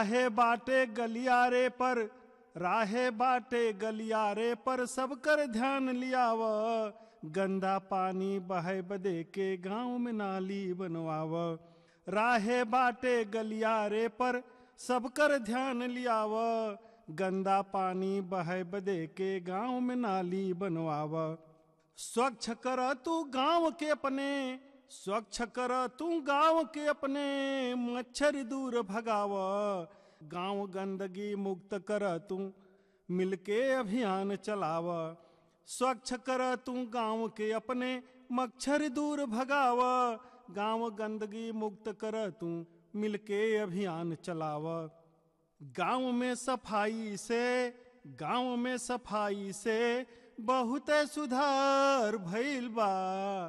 राहे बाटे गलियारे पर राहे बाटे गलियारे पर सब कर ध्यान लियाव गंदा पानी बहे बदे के गांव में नाली बनवाव राहे बाटे गलियारे पर सब कर ध्यान लियाव गंदा पानी बहे बदे के गांव में नाली बनवाव स्वच्छ कर तू गांव के अपने स्वच्छ कर तू गांव के अपने मच्छर दूर भगाव गांव गंदगी मुक्त कर तू मिलके अभियान चलाव स्वच्छ कर तू गांव के अपने मच्छर दूर भगाव गांव गंदगी मुक्त कर तू मिलके अभियान चलाव गांव में सफाई से गांव में सफाई से बहुत सुधार भइल बा